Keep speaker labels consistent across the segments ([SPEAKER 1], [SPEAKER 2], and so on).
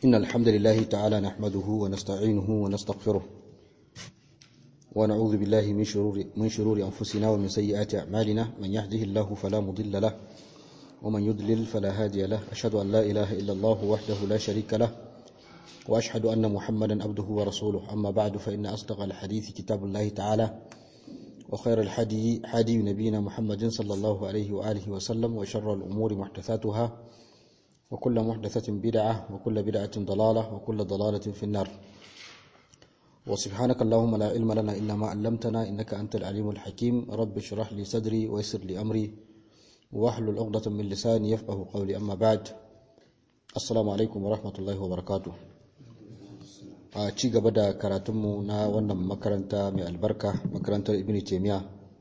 [SPEAKER 1] إن الحمد لله تعالى نحمده ونستعينه ونستغفره ونعوذ بالله من شرور, من شرور أنفسنا ومن سيئات أعمالنا من يهده الله فلا مضل له ومن يضلل فلا هادي له أشهد أن لا إله إلا الله وحده لا شريك له وأشهد أن محمدا عبده ورسوله أما بعد فإن أصدق الحديث كتاب الله تعالى وخير الحدي حدي نبينا محمد صلى الله عليه وآله وسلم وشر الأمور محدثاتها وكل محدثة بدعة وكل بدعة ضلالة وكل ضلالة في النار وسبحانك اللهم لا علم لنا إلا ما علمتنا إنك أنت العليم الحكيم رب اشرح لي صدري ويسر لي أمري واحلل عقدة من لساني يفقه قولي أما بعد السلام عليكم ورحمة الله وبركاته a ci gaba da karatunmu na wannan makaranta mai albarka makarantar ibn taimiyya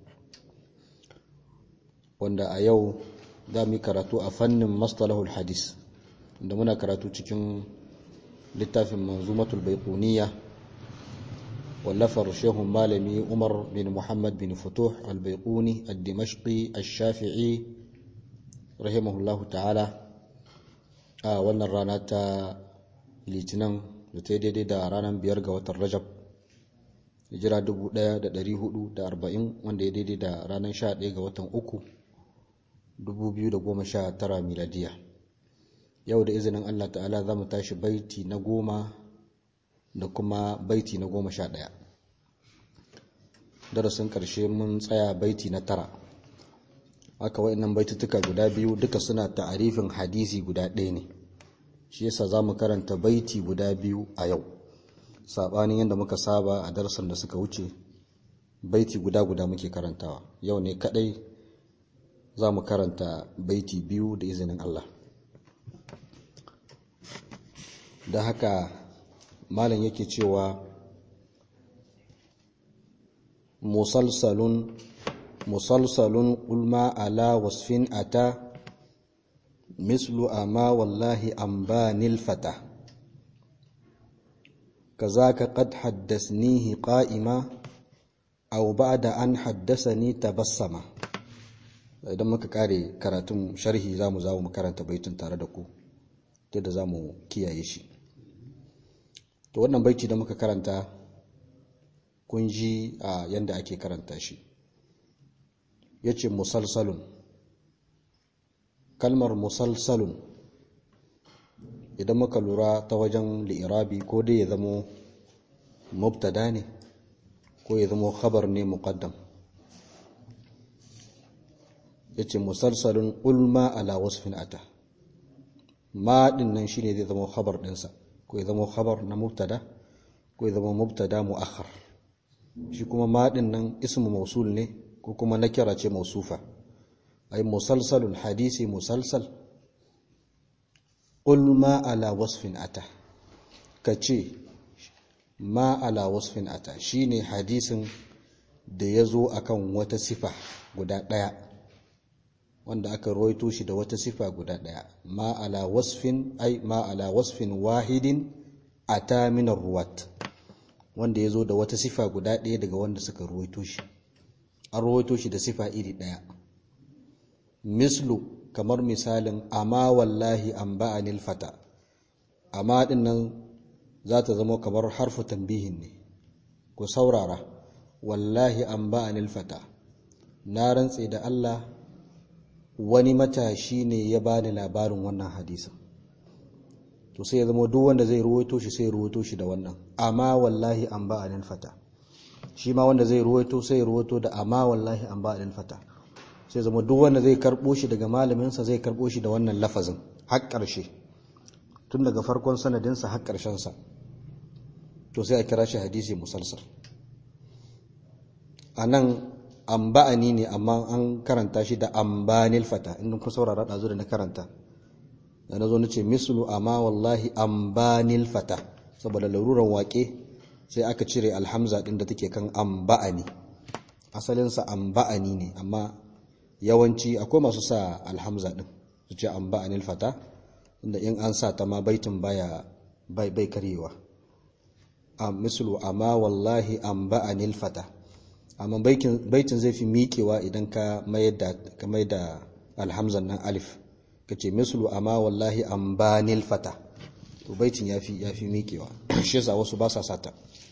[SPEAKER 1] wanda a yau za mu yi karatu a fannin mastalahul hadis da muna karatu cikin littafin manzumatul baikuniya wallafar shehun malami umar bin muhammad bin futuh al-baikuni al-dimashqi al-shafi'i rahimahullahu ta'ala a wannan rana ta litinin da ta yi daidai da ranar biyar ga watan rajab hijira 1440 wanda ya daidai da ranar 11 ga watan uku 2019 miladiya yau da izinin allah ta'ala za mu tashi baiti na goma da kuma baiti na goma sha ɗaya darasin ƙarshe mun tsaya baiti na tara aka wa'innan baitutuka guda biyu duka suna ta'arifin hadisi guda ɗaya ne shi yasa za mu karanta baiti guda biyu a yau saɓanin yadda muka saba a darasan da suka wuce baiti guda guda muke karantawa yau ne kadai za mu karanta baiti biyu da izinin Allah da haka malam yake cewa musalsalun musalsalun ulma ala wasfin ata مثل أما والله أنباني الفتى كذاك قد حدثنيه قائما أو بعد أن حدثني تبسما idan muka kare karatun sharhi za mu zawo mu karanta baitin tare da ku yadda za mu kiyaye shi to wannan baiti da muka karanta kun ji a yadda ake karanta shi ya ce musalsalun kalmar musalsalun idan muka lura ta wajen li'irabi ko dai ya zamo mubtada ne ko ya zamo khabar ne muqaddam yace musalsalun ulma ala wasfin ata ma din nan shine zai zama khabar dinsa ko ya zama khabar na mubtada ko ya zama mubtada muakhar shi kuma ma din nan ismu mausul ne ko kuma nakira ce mausufa أي مسلسل الحديث مسلسل قل ما على وصف أتى كتشي ما على وصف أتى شيني حديث da ya zo a kan wata sifa guda ɗaya wanda aka roito shi da wata sifa guda ɗaya ma ala wasfin ai ma ala wasfin wahidin ata minar ruwat wanda ya zo da wata sifa guda ɗaya daga wanda suka roito shi an roito shi da sifa iri ɗaya mislu kamar misalin amma wallahi an ba'anil fata amma din nan za ta zama kamar harfu tambihin ne ku saurara wallahi an ba'anil fata na rantse da Allah wani matashi ne ya bani labarin wannan hadisin to sai ya zama duk wanda zai ruwaito shi sai ruwaito shi da wannan amma wallahi an ba'anil fata shi ma wanda zai ruwaito sai ruwaito da amma wallahi an ba'anil fata sai zama duk wanda zai karbo shi daga malaminsa zai karbo shi da wannan lafazin har ƙarshe tun daga farkon sanadinsa har ƙarshensa to sai a kira shi hadisi musalsal a nan amba'ani ne amma an karanta shi da ambanil fata inda kun saurara ɗazu da na karanta da na zo na ce mislu amma wallahi ambanil fata saboda laruran waƙe sai aka cire alhamza ɗin da take kan amba'ani asalinsa amba'ani ne amma yawanci akwai masu sa alhamza din su ce an ba'anil fata inda in an sa ta ma baitin baya bai bai karyewa a mislu amma wallahi an ba'anil fata amma baitin zai fi miƙewa idan ka mayar da ka mai da alhamzan nan alif kace mislu amma wallahi an banil fata to baitin yafi yafi mikewa shi yasa wasu ba sa sata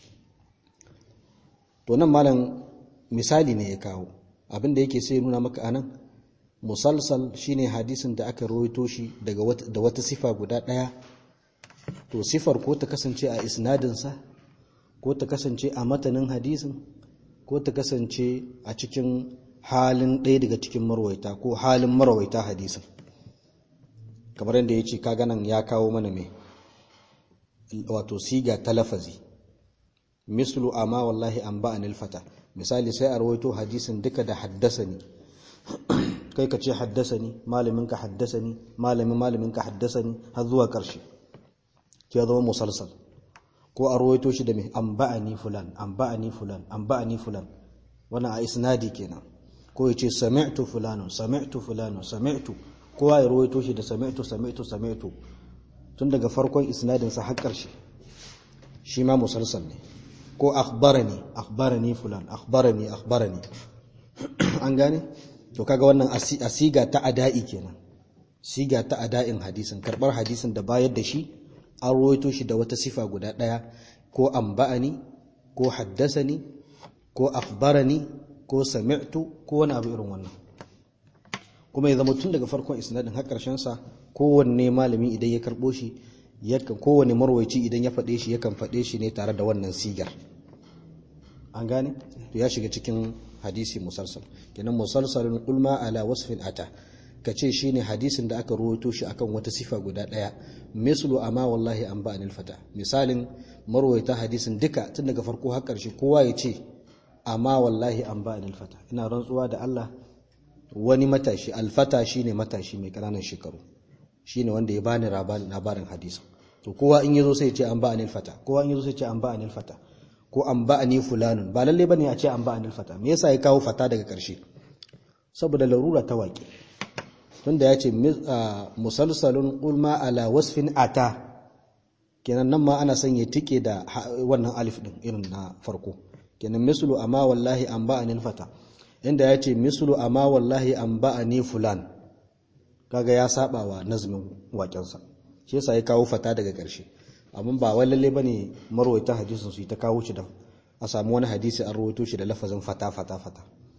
[SPEAKER 1] to nan malam misali ne ya kawo abinda yake sai nuna maka anan musalsal shine hadisin da aka rawaito shi daga da wata sifa guda daya to sifar ko ta kasance a isnadinsa ko ta kasance a matanin hadisin ko ta kasance a cikin halin ɗaya daga cikin marwaita ko halin marwaita hadisin kamar yadda ya ce kaganan ya kawo mana mai wato siga ta lafazi mislu amma wallahi an ba fata misali sai a rawaito hadisin duka da haddasa ne kai ka ce haddasa ne malamin ka haddasa ne malamin malamin ka haddasa ne har zuwa ƙarshe ya zama musalsal ko a rawaito shi da mai an ba'ani fulan an ba'ani fulan an ba'ani fulan wannan a isnadi kenan ko ya ce sami'tu fulanun sami'tu fulanun sami'tu kowa ya rawaito shi da sami'tu sami'tu sami'tu tun daga farkon isnadin sa har ƙarshe shi ma musalsal ne ko akhbarani akhbarani fulan akhbarani akhbarani an gane to kaga wannan asiga ta ada'i kenan siga ta ada'in hadisin karbar hadisin da bayar da shi an rawaito shi da wata sifa guda ɗaya ko amba'ani ko haddasani ko akhbarani ko sami'tu ko wani abu irin wannan kuma ya zama tun daga farkon isnadin har karshen sa kowanne malami idan ya karbo shi yakan kowanne marwaci idan ya faɗe shi yakan faɗe shi ne tare da wannan sigar an gane to ya shiga cikin hadisi musalsal kenan musalsalun ulma ala wasfin ata ka ce shi ne hadisin da aka ruwato shi akan wata sifa guda ɗaya mislu amma wallahi an ba'anil fata misalin marwaita hadisin duka tun daga farko har ƙarshe kowa ya ce amma wallahi an ba'anil fata ina rantsuwa da Allah wani matashi alfata shine matashi mai ƙananan shekaru shine wanda ya bani labarin hadisin to kowa in yazo sai ya ce an ba'anil fata kowa in yazo sai ya ce an ba'anil fata ko an ba'ani fulanun ba lalle bane a ce an ba'anil fata me yasa ya kawo fata daga ƙarshe saboda larura ta waƙe tunda ya ce musalsalun ulma ala wasfin ata kenan nan ma ana son ya tike da wannan alif din irin na farko kenan mislu amma wallahi an ba'anil fata inda ya ce mislu amma wallahi an ba'ani fulan kaga ya saba wa nazmin waƙensa shi yasa ya kawo fata daga ƙarshe amma ba wai lalle bane marwaita hadisin su ta kawo shi da a samu wani hadisi an rawaito shi da lafazin fata fata fata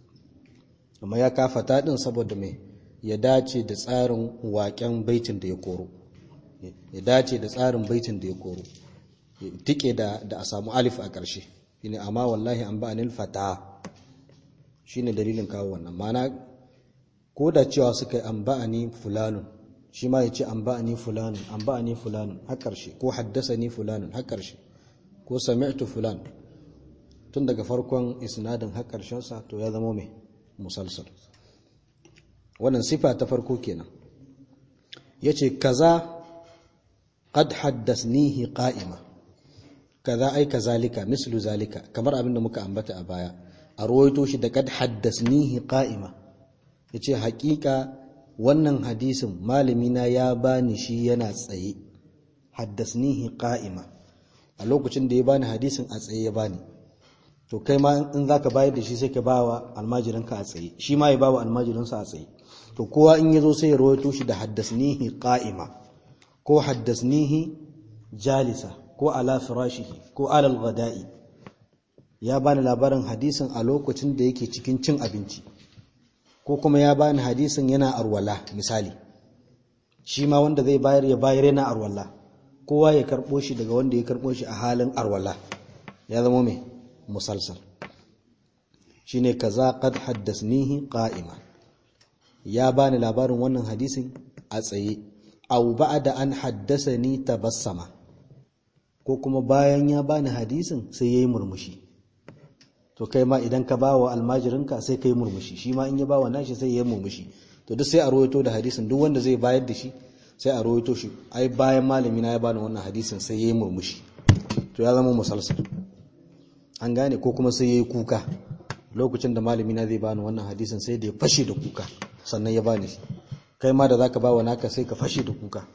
[SPEAKER 1] amma ya ka fata din saboda me ya dace da tsarin waƙen baitin da ya koro ya dace da tsarin baitin da ya koro tike da da a samu alif a ƙarshe shine amma wallahi an ba anil fata shine dalilin kawo wannan mana ko da cewa suka yi an ba ni fulanun shi ma ya ce an ba ni fulanun an ba ni fulanun har ƙarshe ko haddasa ni fulanun har ƙarshe ko sami'tu fulan tun daga farkon isnadin har ƙarshensa to ya zama mai musalsal wannan sifa ta farko kenan yace kaza qad haddasnihi qa'ima kaza ai kazalika mislu zalika kamar abinda muka ambata a baya a ruwaito shi da qad haddasnihi qa'ima yace haƙiƙa wannan hadisin malami na ya bani shi yana tsaye haddasnihi qa'ima a lokacin da ya bani hadisin a tsaye ya bani to kai ma in zaka bayar da shi sai ka bawa almajirinka a tsaye shi ma ya bawa almajirinsa a tsaye to kowa in yazo sai ya rawaito shi da haddasnihi qa'ima ko haddasnihi jalisa ko ala firashihi ko ala al-ghada'i ya bani labarin hadisin a lokacin da yake cikin cin abinci ko kuma ya bani hadisin yana arwala misali shi ma wanda zai bayar ya bayar yana arwala kowa ya karbo shi daga wanda ya karbo shi a halin arwala ya zama mai musalsal shine kaza qad haddasnihi qa'ima ya bani labarin wannan hadisin a tsaye aw ba'da an haddasani tabassama ko kuma bayan ya bani hadisin sai yayi murmushi to kai ma idan ka bawa almajirinka sai kai murmushi shi ma in ya bawa nashi sai yayi murmushi to duk sai a rawaito da hadisin duk wanda zai bayar da shi sai a rawaito shi ai bayan malami na ya bani wannan hadisin sai yayi murmushi to ya zama musalsal an gane ko kuma sai yayi kuka lokacin da malami na zai bani wannan hadisin sai da ya fashe da kuka sannan ya bani shi kai ma da zaka bawa naka sai ka fashe da kuka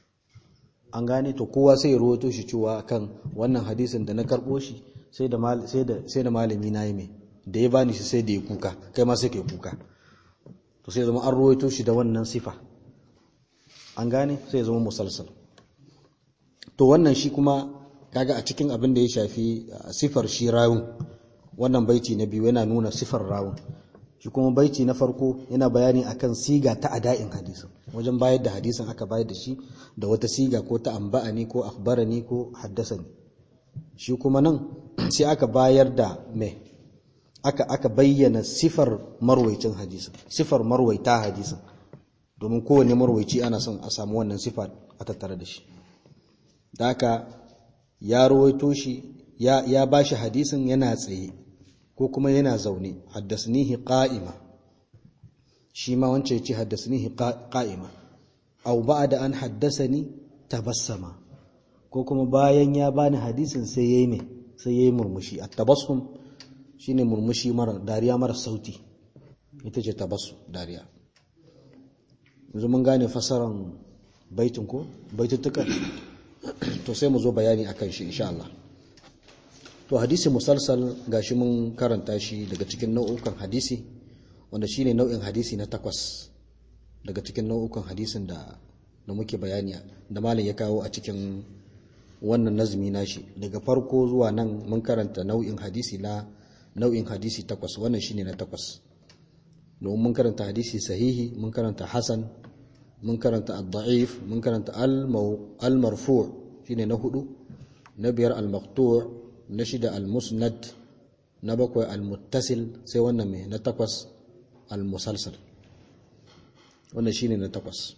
[SPEAKER 1] an gane to kowa sai ya rawaito shi cewa kan wannan hadisin da na karbo shi sai da sai da sai da malami na yi mai da ya bani shi sai da ya kuka kai ma sai ka yi kuka to sai zama an rawaito shi da wannan sifa an gane sai ya zama musalsal to wannan shi kuma kaga a cikin abin da ya shafi sifar shi rawun wannan baiti na biyu yana nuna sifar rawun shi kuma baiti na farko yana bayani akan siga ta ada'in hadisin wajen bayar da hadisin aka bayar da shi da wata siga ko ta amba'ani ko akhbarani ko haddasani shi kuma nan sai aka bayar da me aka aka bayyana sifar marwaicin hadisin sifar marwaita hadisin domin kowane marwaici ana son a samu wannan sifa a tattare da shi da haka ya rawaito shi ya ya bashi hadisin yana tsaye ko kuma yana zaune haddasnihi qa'ima shi ma wance yace haddasnihi qa'ima aw ba'da an haddasani tabassama ko kuma bayan ya bani hadisin sai yayi me sai yayi murmushi at-tabassum shine murmushi mara dariya mara sauti ita ce tabassum dariya yanzu mun gane fasaran baitin ko baitutukan to sai mu zo bayani akan shi insha Allah to hadisi musalsal gashi mun karanta shi daga cikin nau'ukan hadisi wanda shine nau'in hadisi na takwas daga cikin nau'ukan hadisin da da muke bayani da malam ya kawo a cikin wannan nazmi nashi daga farko zuwa nan mun karanta nau'in hadisi na nau'in hadisi takwas wannan shine na takwas domin mun karanta hadisi sahihi mun karanta hasan mun karanta ad-da'if mun karanta al-marfu' shine na hudu na biyar al-maqtu' na shida al-musnad na bakwai al-muttasil sai wannan mai na takwas al-musalsal wannan shine na takwas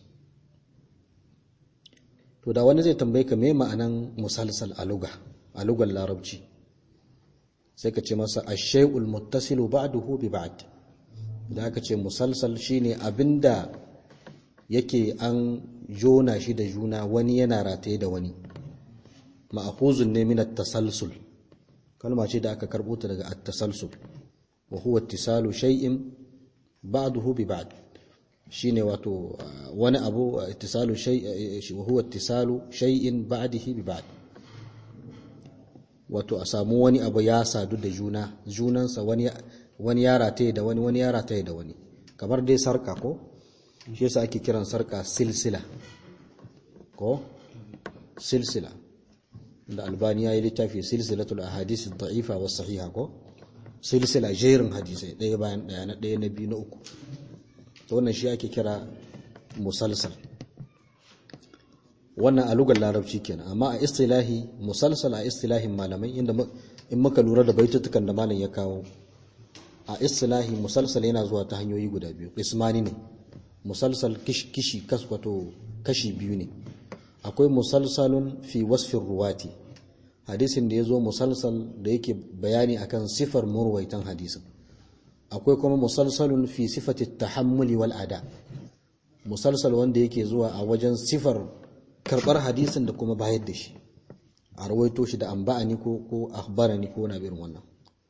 [SPEAKER 1] to da wani zai tambaye ka me ma'anan musalsal a luga a lugar larabci sai ka ce masa ash-shay'ul muttasilu ba'duhu bi ba'd da aka ce musalsal shine abinda yake an jona shi da juna wani yana rataye da wani ma'khuzun ne min at-tasalsul kalma ce da aka karbo ta daga at-tasalsul wa huwa ittisalu shay'in ba'dahu bi ba'd shine wato wani abu ittisalu shay wa huwa ittisalu shay'in ba'dihi bi ba'd wato a samu wani abu ya sadu da juna junansa wani wani ya rataye da wani wani ya rataye da wani kamar dai sarka ko shi yasa ake kiran sarka silsila ko silsila da albani ya yi littafi silsilatul ahadith da'ifa was sahiha ko silsila jerin hadisai ɗaya bayan ɗaya na ɗaya na biyu na uku to wannan shi ake kira musalsal wannan a lugar larabci kenan amma a istilahi musalsal a istilahin malamai inda in muka lura da baitutukan da malam ya kawo a istilahi musalsal yana zuwa ta hanyoyi guda biyu ismani ne musalsal kishi kaswato kashi biyu ne akwai musalsalun fi wasfin ruwati hadisin da ya zo musalsal da yake bayani akan sifar murwaitan hadisin akwai kuma musalsalun fi sifati tahammuli wal ada musalsal wanda yake zuwa a wajen sifar karbar hadisin da kuma bayar da shi a rawaito shi da amba'ani ko ko akhbarani ko na irin wannan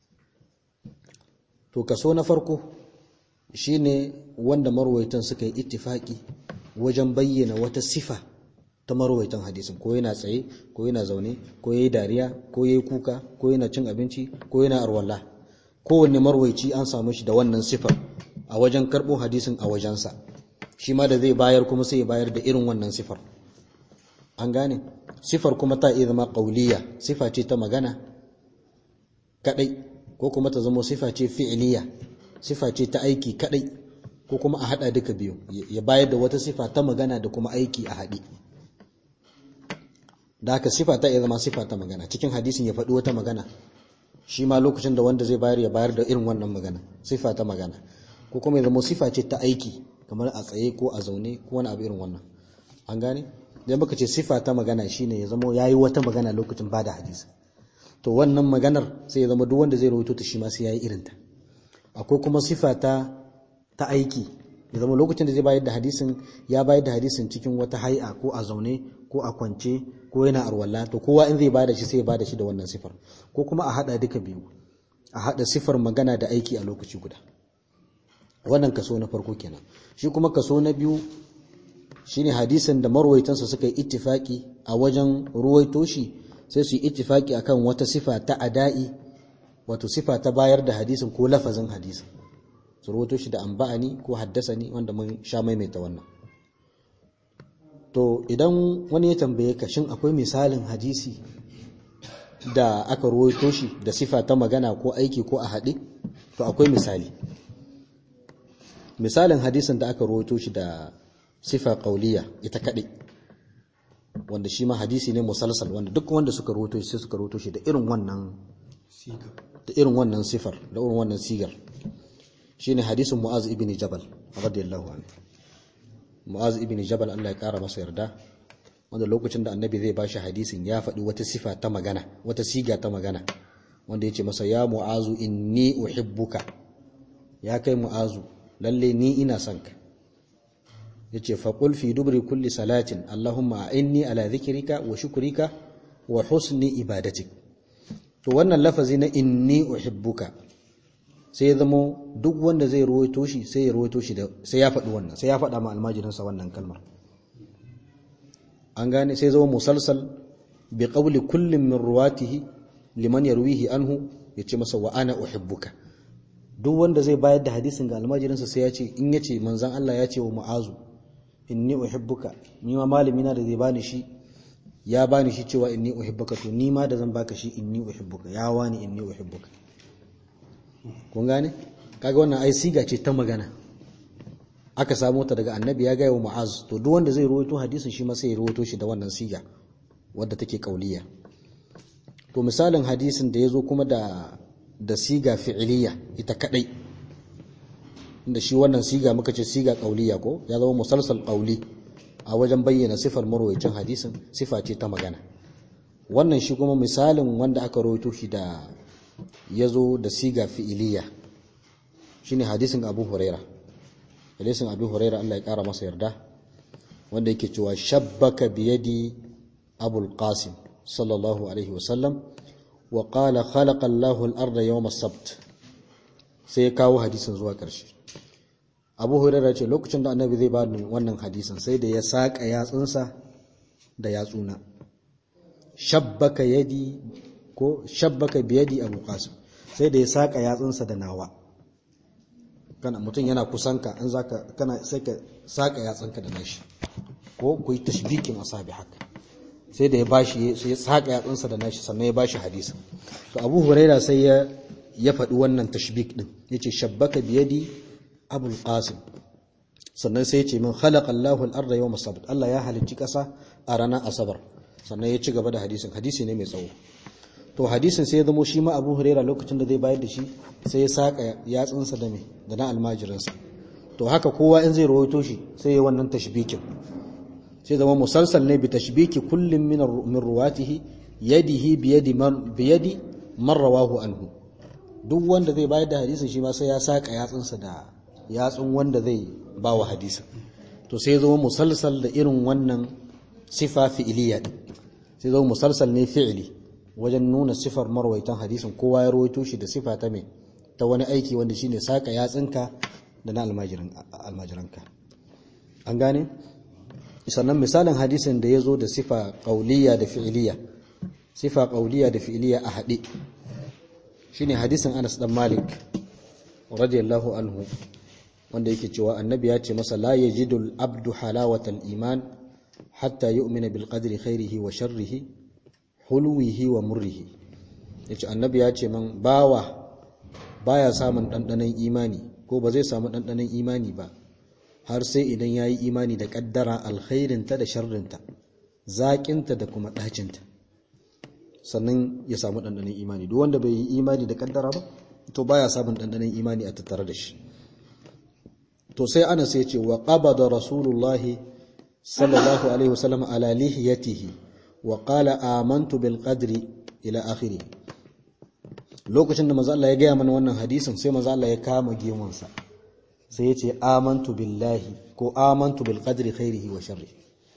[SPEAKER 1] to kaso na farko shine wanda marwaitan suka yi ittifaki wajen bayyana wata sifa ta marwaitan hadisin ko yana tsaye ko yana zaune ko yayi dariya ko yayi kuka ko yana cin abinci ko yana arwalla kowanne marwaici an samu shi da wannan sifar a wajen karbo hadisin a wajensa shi ma da zai bayar kuma sai ya bayar da irin wannan sifar an gane sifar kuma ta iya zama qauliya sifa ce ta magana kadai ko kuma ta zama sifa ce fi'liya sifa ce ta aiki kadai ko kuma a hada duka biyu ya bayar da wata sifa ta magana da kuma aiki a haɗe da haka sifa ta iya zama sifa ta magana cikin hadisin ya faɗi wata magana shi ma lokacin da wanda zai bayar ya bayar da irin wannan magana sifa ta magana ko kuma ya zama sifa ce ta aiki kamar a tsaye ko a zaune ko wani abu irin wannan an gane idan baka ce sifa ta magana shine ya zama yayi wata magana lokacin bada hadisi to wannan maganar sai ya zama duk wanda zai rawaito ta shi ma sai yayi irin ta akwai kuma sifa ta ta aiki ya zama lokacin da zai bayar da hadisin ya bayar da hadisin cikin wata hay'a ko a zaune ko a kwance ko yana arwalla to kowa in zai bada shi sai ya bada shi da wannan sifar ko kuma a hada duka biyu a hada sifar magana da aiki a lokaci guda wannan kaso na farko kenan shi kuma kaso na biyu shine hadisin da marwaitansa suka yi ittifaki a wajen ruwaito shi sai su yi ittifaki akan wata sifa ta ada'i wato sifa ta bayar da hadisin ko lafazin hadisin su ruwaito shi da amba'ani ko haddasani wanda mun sha maimaita wannan to idan wani ya tambaye ka shin akwai misalin hadisi da aka ruwaito shi da sifa ta magana ko aiki ko a haɗe to akwai misali misalin hadisin da aka ruwaito shi da sifa ƙauliya ita kaɗai wanda shi ma hadisi ne musalsal wanda duk wanda suka ruwaito shi sai suka ruwaito shi da irin wannan da irin wannan sifar da irin wannan sigar shine hadisin mu'az ibn jabal radiyallahu anhu mu'az ibn jabal Allah ya kara masa yarda wanda lokacin da annabi zai bashi hadisin ya faɗi wata sifa ta magana wata siga ta magana wanda yace masa ya mu'azu inni uhibbuka ya kai mu'azu lalle ni ina son ka yace fa qul fi dubri kulli salatin allahumma inni ala dhikrika wa shukrika wa husni ibadatik to wannan lafazi na inni uhibbuka sai ya zama duk wanda zai ruwaito shi sai ya ruwaito shi da sai ya faɗi wannan sai ya faɗa ma almajirinsa wannan kalmar an gane sai zama musalsal bi qawli kullin min ruwatihi liman yarwihi anhu yace masa wa ana uhibbuka duk wanda zai bayar da hadisin ga almajirinsa sai ya ce in yace manzon Allah ya ce wa mu'azu inni uhibbuka ni ma malami na da zai bani shi ya bani shi cewa inni uhibbuka to ni ma da zan baka shi inni uhibbuka ya wani inni uhibbuka kun gane kaga wannan ai siga ce ta magana aka samu ta daga annabi ya gaya wa mu'az to duk wanda zai rawaito hadisin shi ma sai ya rawaito shi da wannan siga wadda take kauliya to misalin hadisin da yazo kuma da da siga fi'iliya ita kadai inda shi wannan siga muka ce siga kauliya ko ya zama musalsal qauli a wajen bayyana sifar marwayacin hadisin sifa ce ta magana wannan shi kuma misalin wanda aka rawaito shi da yazo da siga fi'iliya shine hadisin Abu Huraira hadisin Abu Huraira Allah ya kara masa yarda wanda yake cewa shabbaka biyadi Abul Qasim sallallahu alaihi wasallam wa qala khalaqa Allahu al-arda yawm as-sabt sai ya kawo hadisin zuwa ƙarshe Abu Huraira ce lokacin da Annabi zai ba wannan hadisin sai da ya saka yatsunsa da yatsuna shabbaka yadi ko shabbaka biyadi Abu Qasim sai da ya saka yatsunsa da nawa kana mutum yana kusanka an zaka kana sai ka saka yatsanka da nashi ko ku yi tashbikin asabi haka sai da ya bashi sai ya saka yatsansa da nashi sannan ya bashi hadisi to Abu Huraira sai ya ya faɗi wannan tashbik din yace shabbaka biyadi Abul Qasim sannan sai ya ce min khalaqa Allahu al-ardha yawm as-sabt Allah ya halicci ƙasa a ranar asabar sannan ya ci gaba da hadisin hadisi ne mai tsawo to hadisin sai ya zamo shi ma Abu Huraira lokacin da zai bayar da shi sai ya saka yatsunsa da me da na almajirinsa to haka kowa in zai rawaito shi sai ya wannan tashbikin sai zama musalsal ne bi tashbiki kullum min min ruwatihi yadihi bi yadi man bi yadi man rawahu anhu duk wanda zai bayar da hadisin shi ma sai ya saka yatsunsa da yatsun wanda zai ba wa hadisin to sai ya zama musalsal da irin wannan sifa fi'iliya din sai zama musalsal ne fi'ili wajen nuna sifar marwaitan hadisin kowa ya rawaito shi da sifa ta me ta wani aiki wanda shine saka yatsinka da na almajiranka an gane sannan misalin hadisin da ya zo da sifa ƙauliya da fi'iliya sifa ƙauliya da fi'iliya a haɗe shine hadisin Anas dan Malik radiyallahu anhu wanda yake cewa annabi ya ce masa la yajidul abdu halawatal iman hatta yu'mina bil qadri khairihi wa sharrihi hulwihi wa murrihi yace annabi ya ce man bawa baya samun dandanan imani ko ba zai samu dandanan imani ba har sai idan yayi imani da kaddara alkhairinta da sharrinta zaƙinta da kuma ɗacinta sannan ya samu dandanan imani duk wanda bai yi imani da kaddara ba to baya samun dandanan imani a tattare da shi to sai ana sai ce wa qabada rasulullahi sallallahu alaihi wasallam ala lihiyatihi wa qala amantu bil qadri ila akhirih lokacin da manzo Allah ya gaya mana wannan hadisin sai manzo Allah ya kama gemunsa sai ya ce amantu billahi ko amantu bil qadri khairihi wa sharrihi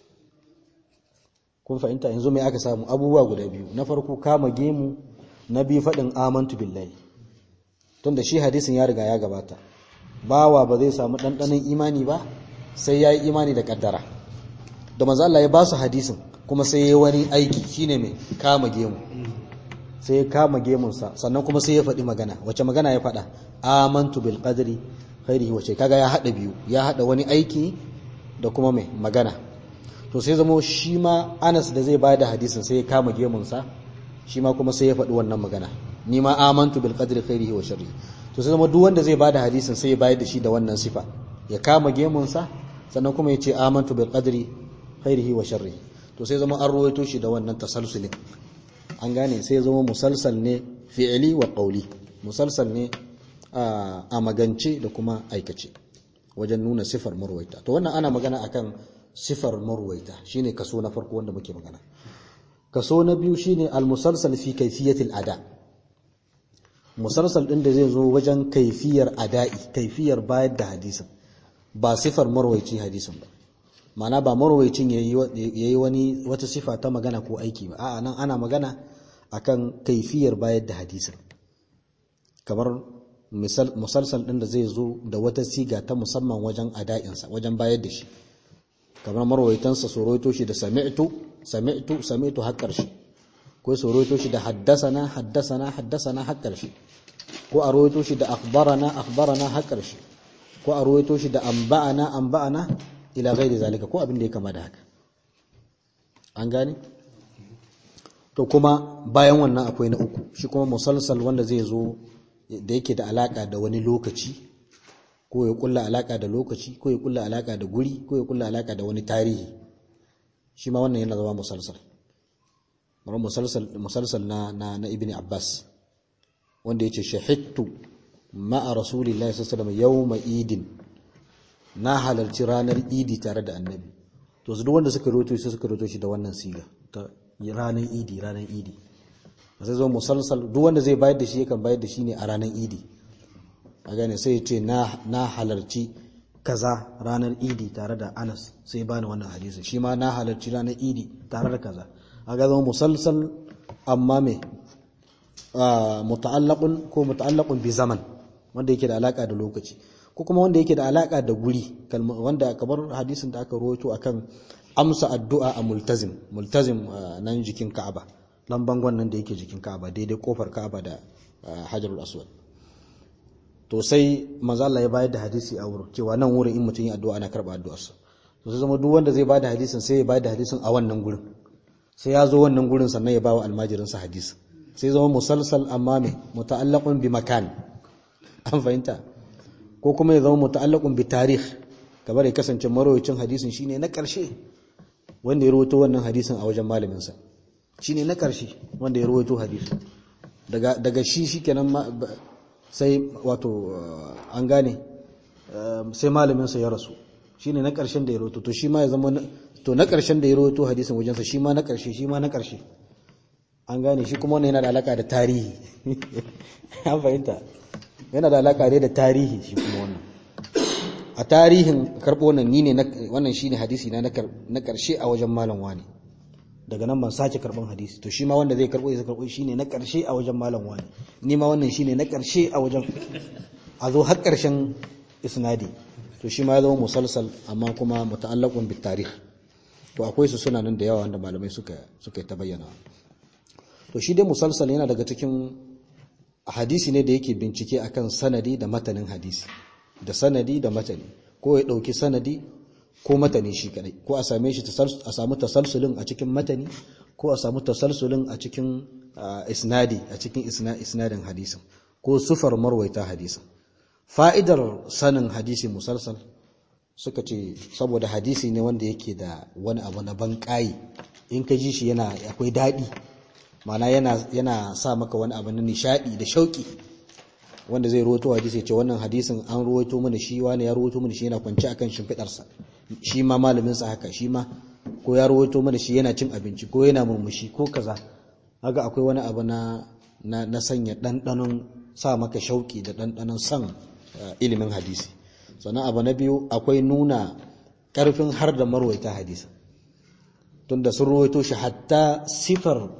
[SPEAKER 1] kun fahimta yanzu mai aka samu abubuwa guda biyu na farko kama gemu na biyu faɗin amantu billahi tunda shi hadisin ya riga ya gabata bawa ba zai samu ɗanɗanon imani ba sai ya yi imani da ƙaddara da manzo Allah ya ba su hadisin kuma sai ya yi wani aiki shine mai kama gemu sai ya kama gemunsa sannan kuma sai ya faɗi magana wace magana ya faɗa amantu bil qadri khairihi wace kaga ya haɗa biyu ya haɗa wani aiki da kuma mai magana to sai zama shi ma Anas da zai bada hadisin sai ya kama gemunsa shi ma kuma sai ya faɗi wannan magana ni ma amantu bil qadri khairihi wa sharrihi to sai zama duk wanda zai bada hadisin sai ya bayar da shi da wannan sifa ya kama gemunsa sannan kuma ya ce amantu bil qadri khairihi wa sharrihi to sai zama an ruwaito shi da wannan tasalsulin an gane sai zama musalsal ne fi'ili wa qawli musalsal ne a magance da kuma aikace wajen nuna sifar marwaita to wannan ana magana akan sifar marwaita shine kaso na farko wanda muke magana kaso na biyu shine al-musalsal fi kayfiyatil ada musalsal din da zai zo wajen kaifiyar ada'i kaifiyar bayar da hadisin ba sifar marwaici hadisin ba ma'ana ba marwaicin yayi wani wata sifa ta magana ko aiki ba a'a nan ana magana akan kaifiyar bayar da hadisin kamar musalsal ɗin da zai zo da wata siga ta musamman wajen ada'insa wajen bayar da shi kamar marwaitansa su roito shi da sami'tu sami'tu sami'tu har ƙarshe ko su roito shi da haddasana haddasana haddasana har ƙarshe ko a roito shi da akhbarana akhbarana har ƙarshe ko a roito shi da anba'ana anba'ana ila ghairi zalika ko abin da ya kama da haka an gane to kuma bayan wannan akwai na uku shi kuma musalsal wanda zai zo da yake da alaka da wani lokaci ko ya kulla alaka da lokaci ko ya kulla alaka da guri ko ya kulla alaka da wani tarihi shi ma wannan yana zama musalsal mara musalsal musalsal na na, na ibni abbas wanda yace shahidtu ma'a rasulillahi sallallahu alaihi wasallam yawma idin na halarci ranar idi tare da annabi to su duk wanda suka roto shi suka roto shi da wannan siga ta ranar idi ranar idi sai zo musalsal duk wanda zai bayar da shi yakan bayar da shi ne a ranar idi a gane sai ya ce na halarci kaza ranar idi tare da anas sai bani wannan hadisi shi ma na halarci ranar idi tare da kaza a ga zama musalsal amma me muta'allaqun ko muta'allaqun bi zaman wanda yake da alaka da lokaci ko kuma wanda yake da alaka da guri wanda kamar hadisin da aka rawaito akan amsa addu'a a multazim multazim nan jikin Ka'aba nan bangon nan da yake jikin Ka'aba daidai kofar Ka'aba da Hajarul Aswad to sai manzo Allah ya bayar da hadisi a wurin cewa nan wurin in mutum yi addu'a ana karba addu'arsa to sai zama duk wanda zai bayar da hadisin sai ya bayar da hadisin a wannan gurin sai ya zo wannan gurin sannan ya bawa almajirin sa hadisi sai zama musalsal amma me muta'allaqun bi makan an fahimta ko kuma ya zama muta'allaqun bi tarikh kamar ya kasance marwayacin hadisin shine na karshe wanda ya rawaito wannan hadisin a wajen malamin sa shine na karshe wanda ya rawaito hadisin daga daga shi shikenan sai wato an gane sai malaminsa ya rasu shi ne na ƙarshen da ya roto to shi ma ya zama to na ƙarshen da ya roto hadisin wajensa shi ma na ƙarshe shi ma na ƙarshe an gane shi kuma wannan yana da alaƙa da tarihi an fahimta yana da alaƙa dai da tarihi shi kuma wannan a tarihin karɓo wannan ni ne wannan shi ne hadisi na na ƙarshe a wajen malam wani daga nan ban sake karban hadisi to shi ma wanda zai karbo ya karbo shine na karshe a wajen malam wani ni ma wannan shine na karshe a wajen a zo har karshen isnadi to shi ma ya zama musalsal amma kuma muta'allaqun bit tarikh to akwai su suna nan da yawa wanda malamai suka suka ta bayyana to shi dai musalsal yana daga cikin hadisi ne da yake bincike akan sanadi da matanin hadisi da sanadi da matani ko ya dauki sanadi ko matani shi kadai ko a same shi a samu tasalsulin a cikin matani ko a samu tasalsulin a cikin isnadi a cikin isnadin hadisin ko sufar marwaita hadisin fa'idar sanin hadisi musalsal suka ce saboda hadisi ne wanda yake da wani abu na ban in ka ji shi yana akwai daɗi mana yana yana sa maka wani abu na nishadi da shauki wanda zai rawaito hadisi ya ce wannan hadisin an rawaito mana shi wani ya rawaito mana shi yana kwance akan shimfidarsa shi ma malaminsa haka shi ma ko ya rawaito mana shi yana cin abinci ko yana murmushi ko kaza haka akwai wani abu na na, sanya ɗanɗanon sa maka shauki da ɗanɗanon son ilimin hadisi sannan abu na biyu akwai nuna ƙarfin har da marwaita hadisi tunda sun rawaito shi hatta sifar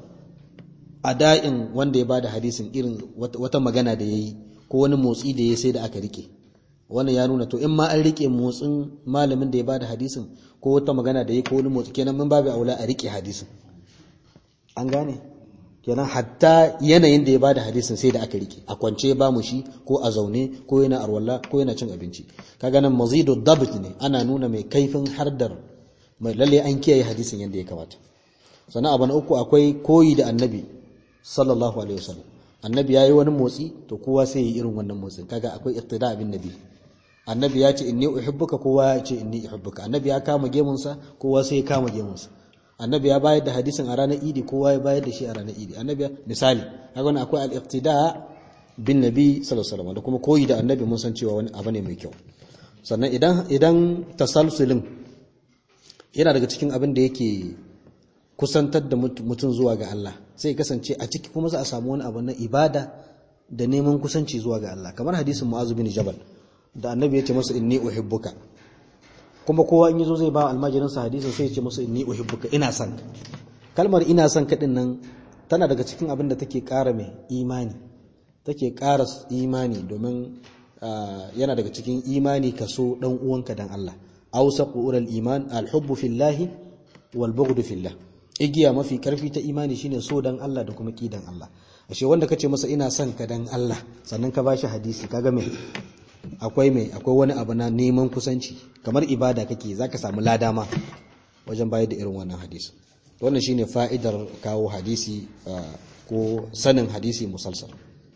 [SPEAKER 1] ada'in wanda ya bada hadisin irin wata magana da ya yi ko wani motsi da ya sai da aka rike wannan ya nuna to in ma an rike motsin malamin da ya bada hadisin ko wata magana da ya ko wani motsi kenan mun babu aula a rike hadisin an gane kenan hatta yanayin da ya bada hadisin sai da aka rike a kwance ba mu shi ko a zaune ko yana arwalla ko yana cin abinci kaga nan mazidu dabt ne ana nuna mai kaifin hardar mai lalle an kiyaye hadisin yadda ya kamata sannan abu na uku akwai koyi da annabi sallallahu alaihi wasallam annabi yayi wani motsi to kowa sai yi irin wannan motsin kaga akwai iqtida bin nabi annabi ya ce inni uhibbuka kowa ya ce inni uhibbuka annabi ya kama gemunsa kowa sai ya kama gemunsa annabi ya bayar da hadisin a ranar idi kowa ya bayar da shi a ranar idi annabi misali kaga wannan akwai al-iqtida bin nabi sallallahu alaihi wasallam da kuma koyi da annabi mun san cewa wani abu ne mai kyau sannan idan idan tasalsulin yana daga cikin abin da yake kusantar da mutum zuwa ga Allah sai kasance a ciki kuma za a samu wani abu na ibada da neman kusanci zuwa ga Allah kamar hadisin Mu'adh bin Jabal da annabi ya ce masa inni uhibbuka kuma kowa in yazo zai ba almajirin sa hadisin sai ya ce masa inni uhibbuka ina son ka kalmar ina son ka din nan tana daga cikin abin da take ƙara mai imani take ƙara imani domin yana daga cikin imani ka so dan uwanka dan Allah awsaqu ural iman alhubbu fillahi wal bughdu fillah igiya mafi karfi ta imani shine so dan Allah da kuma kidan Allah ashe wanda kace masa ina son ka dan Allah sannan ka bashi hadisi kaga me akwai mai akwai wani abu na neman kusanci kamar ibada kake zaka samu lada ma wajen bayar da irin wannan hadisi wannan shine fa'idar kawo hadisi ko sanin hadisi musalsal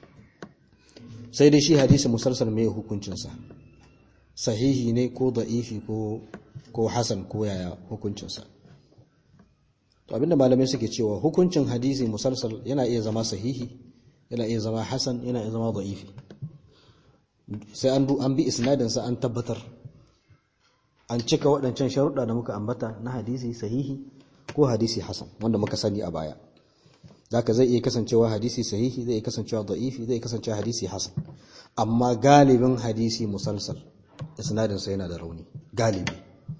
[SPEAKER 1] sai dai shi hadisi musalsal mai hukuncinsa sahihi ne ko da'ifi ko ko hasan ko yaya hukuncinsa to abinda malamai suke cewa hukuncin hadisi musalsal yana iya zama sahihi yana iya zama hasan yana iya zama da'ifi sai an an bi isnadinsa an tabbatar an cika waɗancan sharuɗa da muka ambata na hadisi sahihi ko hadisi hasan wanda muka sani a baya zaka zai iya kasancewa hadisi sahihi zai iya kasancewa da'ifi zai iya kasancewa hadisi hasan amma galibin hadisi musalsal isnadinsa yana da rauni galibi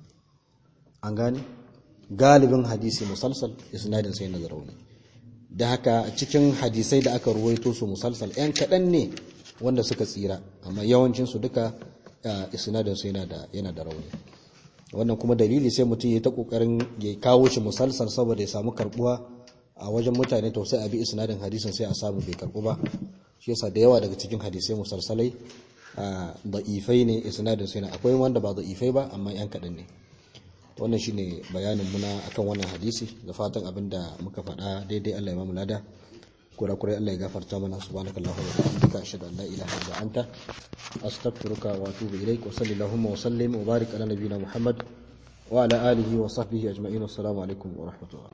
[SPEAKER 1] an gane galibin hadisi musalsal isnadinsa yana da rauni da haka cikin hadisai da aka ruwaito su musalsal yan kaɗan ne wanda suka tsira amma yawancinsu duka isnadinsu yana da yana da rauni wannan kuma dalili sai mutum ya ta kokarin ya kawo shi musalsal saboda ya samu karbuwa a wajen mutane to sai a bi isnadin hadisin sai a samu bai karbu ba shi yasa da yawa daga cikin hadisai musalsalai da'ifai ne isnadin su yana akwai wanda ba da'ifai ba amma yan kaɗan ne wannan shine bayanin muna akan wannan hadisi da fatan abinda muka faɗa daidai Allah ya mamu lada kurakurai Allah ya gafarta mana subhanakallahumma wa bihamdika ashhadu an la ilaha illa anta astaghfiruka wa atubu ilaik wa sallallahu wa sallim wa barik ala nabiyyina muhammad wa ala alihi wa sahbihi ajma'in assalamu alaikum wa rahmatullah